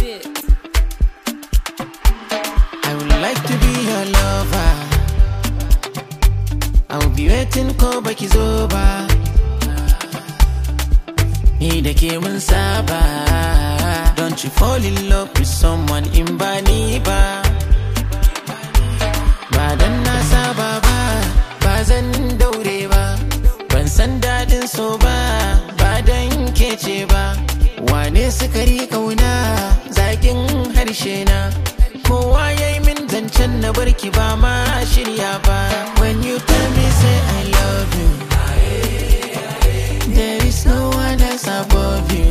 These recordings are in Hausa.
it. I would like to be your lover. I will be waiting ko baki zo ba. Ni da ke mun saba. Don't you fall in love with someone in ba ni ba. Ba dan na saba ba, ba zan daure ba. Ban san daɗin so ba, ba dan kece ba. Wane sukari kauna, zakin harshe na. Kowa ya yi min zancen na barki ba ma shirya ba. When you tell me say I love you, there is no one else above you.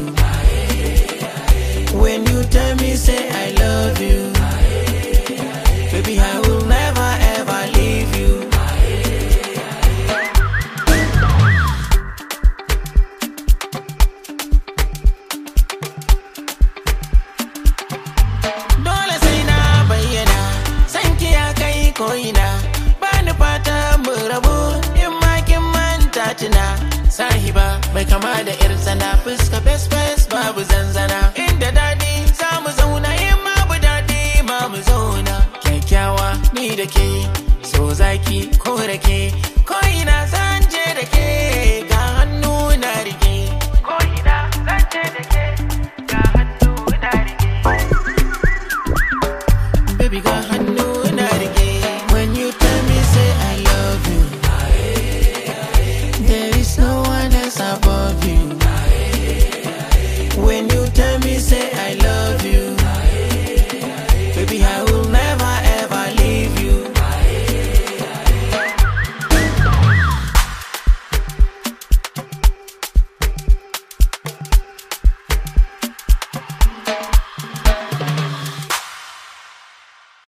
When you tell me say I love you, baby I will never ever leave you. Dole sai na bayyana, san ki ya kai ko'ina. Ba ni fata mu rabu in ma kin manta tuna. Sahiba bai kama da yar tsana fuska fes fes babu zanzana. Inda daɗi za mu zauna in ma bu daɗi ma mu zauna. Kyakkyawa ni da ke, so zaki ko rake, ko ina za